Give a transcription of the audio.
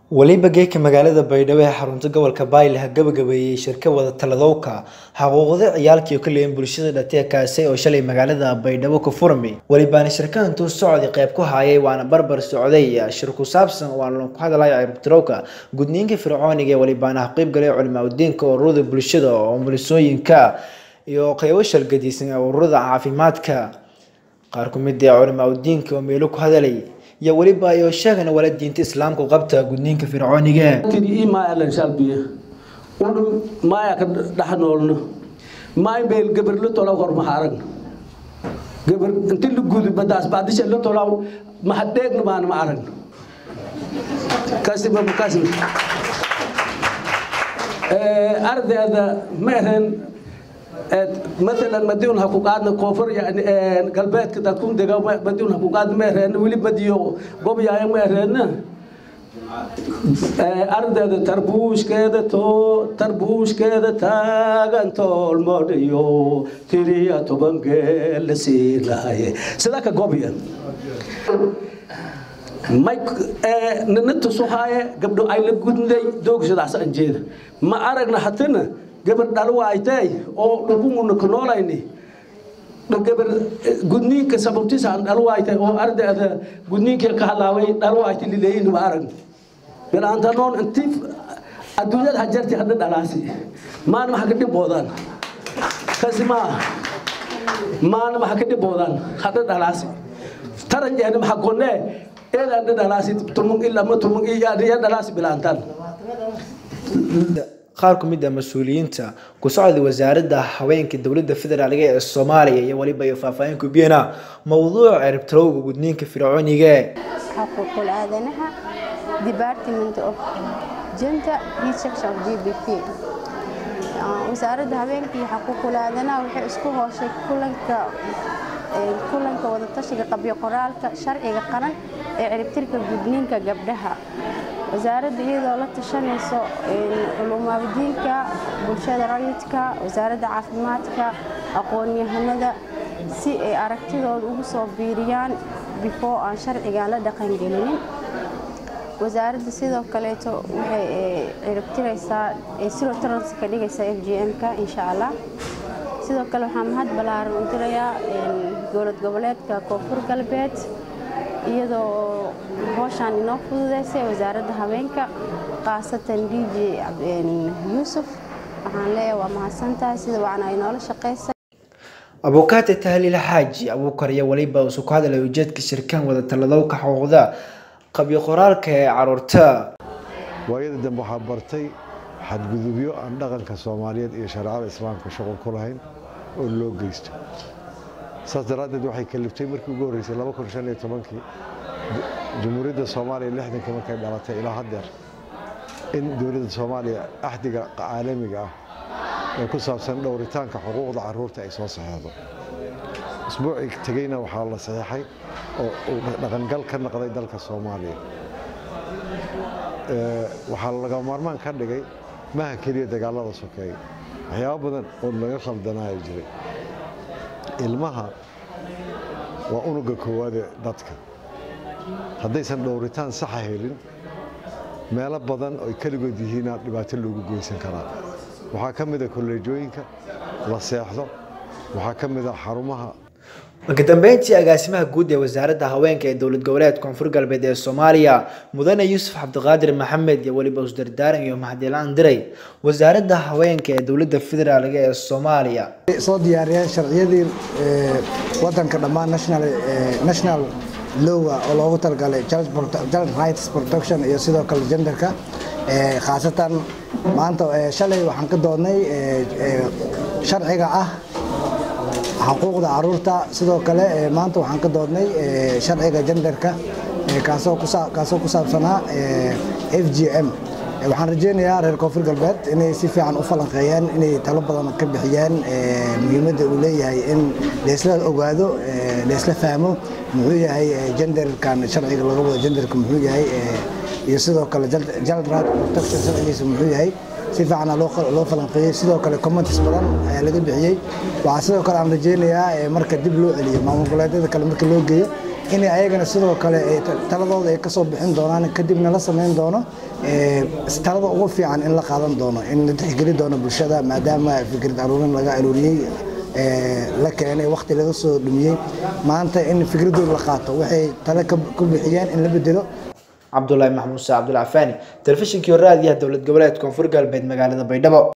weliba geeka magaalada baydhabo ee xarunta gobolka bayle ha gabagabeeyey shirka wada taladowka xuquuqda ciyaalkii oo ka leeyihin bulshada dhatee kaasay oo shalay magaalada baydhabo ka furmay welibaana shirkadantuu socday qayb ku hayay waana barbar socday shir ku saabsan waana ku hadalaya ciribtirowka gudniinka fircooniga ee welibaana ha qeyb galay culimaa udiinka ururada bulshada oo mulisooyinka iyo qeybo shalgadiisan ee ururada caafimaadka qaar ku mid ee culimaa udiinka oo meelo ku hadalay iyo weliba iyo sheegana wala diinta islaamku qabta gudniinka fircooniga ii maaya lan shalbiya udhum maaya ka dhex noolno maay beel gabar la tolaw hor maha aragno gabar inti la gudi badaas baadisha la tolaw maha dheegna maana ma aragno kasi babu kasi ardayda ma ahayn مثلا مديون هكو قادنا كوفر يعني قلبات كده تكون دقا مديون هكو قادنا مهرين ولي بديو قوم يا مهرين أرد تربوش كده تو تربوش كده تاغن تو الموديو تريا تو بنجل سيلاي سلاك قوبيا مايك ننتو سوهاي قبل أي لقودني دوغ سداس أنجيد ما أرقنا حتنا gabar dhalwaaytay oo dhulbunguna ka noolayni gabar gudniinka sababtiisa aan dhalwaaytay oo ardayda gudniinka ka halaaway dhalwaaytay lileeyin ma arag bilaanta noon intii adduunyada hajarti hadda dhalaasi maana waxa ka dhiboodaan kasi ma maana waxa ka dhiboodaan hadda dhalaasi taran jeena waxa gonne eeda hadda dhalaasi tumung illa ma tumung iya dhalaasi bilaantan qaar ku mid ah mas-uuliyiinta ku socday wasaaradda haweenka dowladda federaalk ee soomaaliya iyo weliba iyo faahfaahin kubiyana mowduuca ciribtirowga gudniinka fircooniga xuquuqul aadanaha department of gender research of gbp wasaaradda haweenka iyo xuquuqul aadanaha waxay isku hooshay kulanka kulanka wadatashiga qabyo qoraalka sharciga qaran ee ciribtirka gudniinka gabdhaha wasaaradda iyadoo la tashanayso culumaabdiinka bulshada rayidka wasaaradda caafimaadka aqoon-yahanada si ay aragtidooda ugu soo biiriyaan before aan sharcigan la dhaqangelinin wasaaradda sidoo kaleeto waxay ciribtiraysaa siro taransi ka dhigaysaa f g m-ka insha allah sidoo kale waxaa mahad ballaaran u dirayaa dowlad goboleedka koonfur galbeed iyadoo hooshaan inoo fududeysay wasaaradda haweenka khaasatan d j yuusuf waxaan leeyahay waa mahadsantahay sida wacan ay noola shaqaysay abukaate tahliil xaaji abuukar iyo weliba usu ku hadalay ujeedka shirkaan wada taladowka xuquuqda qabyo qoraalka ee caruurta waayada dambe waxaa bartay xadgudubyo aan dhaqanka soomaaliyeed iyo shareecada islaamka shaqo ku lahayn oo loo geysto saas daraaddeed waxay kaliftay markii ugu horreysay kii jamhuuriyadda soomaaliya lixdankii markay dhalatay ilaa haddeer in dowladda soomaaliya axdiga caalamiga ah ee ku saabsan dhowritaanka xuquuqda caruurta ay soo saxeexdo isbuucii tegeyna waxaa la saxeexay oo uu dhaqangal ka noqday dalka soomaaliya waxaa laga maarmaan ka dhigay maha keliya dagaalada sokeeya waxyaabo badan oo laga khaldanaya jiray ilmaha waa unuga koowaade dadka haddaysan dhowritaan saxa helin meelo badan oy keligood yihiina dhibaato loogu goysan karaa waxaa ka mid a kolleejooyinka la seexdo waxaa ka mid a xarumaha marka dambeyntii agaasimaha guud ee wasaaradda haweenka ee dowlad goboleed koonfur galbeed ee soomaaliya mudane yuusuf cabdiqaadir maxamed iyo weliba usdardaaran iyo mahadilaan diray wasaaradda haweenka ee dowladda federaalk ee soomaaliya soo diyaariyeen sharciyadii wadanka dhammaan national lowa oo loogu talagalay child rights protection iyo sidoo kale genderka khaasatan maanta shalay waxaan ka doodnay sharciga ah xuquuqda caruurta sidoo kale maanta waxaan ka doodnay sharciga genderka kaasoo ku saabsanaa f g m waxaan rajeynayaa reer koonfur galbeed inay si fiican u falanqeeyeen inay talo badan ka bixiyeen muhiimadda uu leeyahay in laysla ogaado laysla fahmo muxuu yahay genderkan sharciga laga wado genderka muxuu yahay iyo sidoo kale child right protection sharcigiisa muxuu yahay si fiicana loo falanqeeyey sidoo kale comments badan ayaa laga bixiyey waxaa sidoo kale aan rajeynayaa marka dib loo celiyo maamul goboleedyada kale marka loo geeyo inay ayagana sidoo kale taladooda ay kasoo bixin doonaan kadibna la samayn doono talada ugu fiican in la qaadan doono in la tixgeli doono bulshada maadaama fikrad aruurin laga aruuriyey la keenay waqti laga soo dhumiyey maanta in fikradooda la qaato waxay tale ku bixiyeen in la bedelo cabdulaahi maxmuud sa cabdulcafaani telefishinkii raadiyaha dowlad goboleed koonfur galbeed magaalada baydhabo